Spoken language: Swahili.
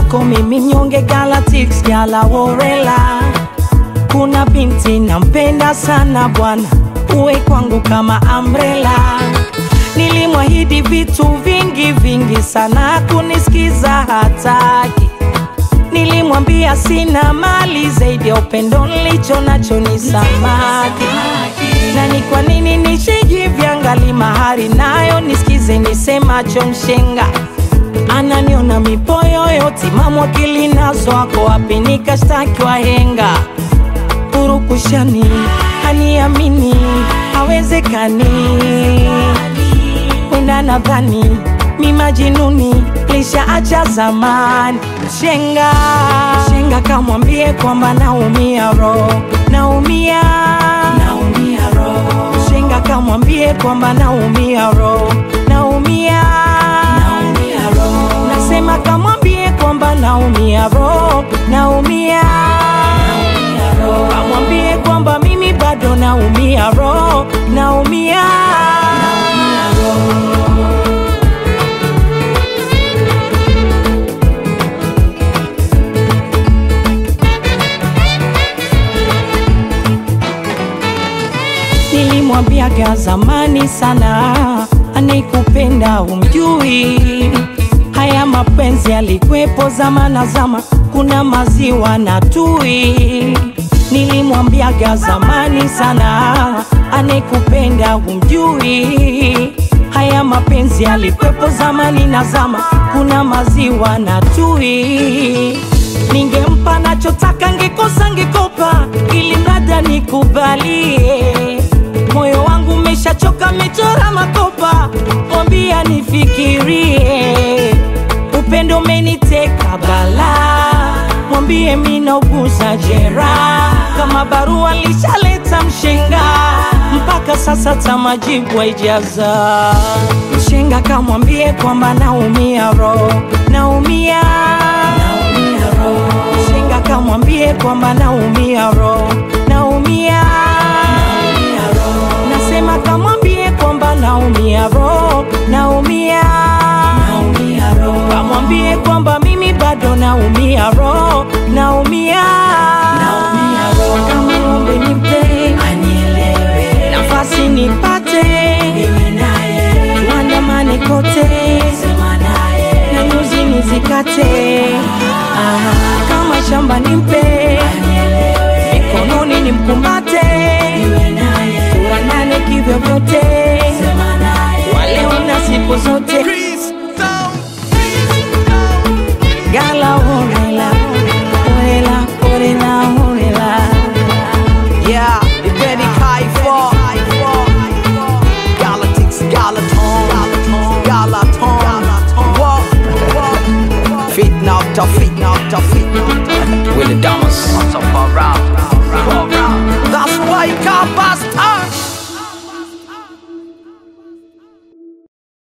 kwako mimi mnyonge Galatics Gala Worela. Kuna binti nampenda sana bwana, uwe kwangu kama umbrella. Nilimwahidi vitu vingi vingi sana, kunisikiza hataki. Nilimwambia sina mali zaidi ya upendo nilicho nacho ni samaki. Na ni kwa nini nishijiviangali mahari nayo nisikize nisemacho mshenga ananiona mipoyoyo timamu akili nazo ako wapi nikashtaki wahenga purukushani haniamini hawezekani wenda nadhani mi majinuni lishaacha zamani shenga shenga kamwambie kwamba naumia ro naumia naumia ro shenga kamwambie kwamba naumia ro naumia naumia ro nasema kamwambie kwamba naumia ro naumia naumia ro kamwambie kwamba mimi bado naumia ro naumia naumia ro Nilimwambiaga zamani sana, anayekupenda umjui. Haya mapenzi yalikwepo zamana zama, kuna maziwa na tui. Nilimwambiaga zamani sana, anayekupenda umjui. Haya mapenzi yalikwepo zamani na zama, kuna maziwa na tui. Ningempa nachotaka, ngekosa ngekopa, ili mrada nikubalie moyo wangu umeshachoka, mechora makopa, mwambia nifikirie. Upendo umeniteka bala, mwambie minauguza jera, kama barua lishaleta mshenga, mpaka sasa tamajibu haijaza. Mshenga kamwambie kwamba naumia ro, naumia naumia ro. Mshenga kamwambie kwamba naumia ro, naumia naumia ro. Nasema kamwambie kwamba naumia ro, naumia naumia ro. Kamwambie kwamba mimi bado naumia ro, naumia naumia ro. Kamwombe nipe anielewe, nafasi nipate niwe naye, tuandamane kote, sema naye, na nyuzi nizikate, ah, kama shamba nimpe anielewe, mikononi nimkumbate niwe naye, tuandane kivyo vyote, sema naye, waleo na siku zote Gala orela, orela, orela, orela. Yeah, the Benny Kaifo. Galactics, Galaton, Galaton. Walk, walk. Fit now, tough, fit now, tough, fit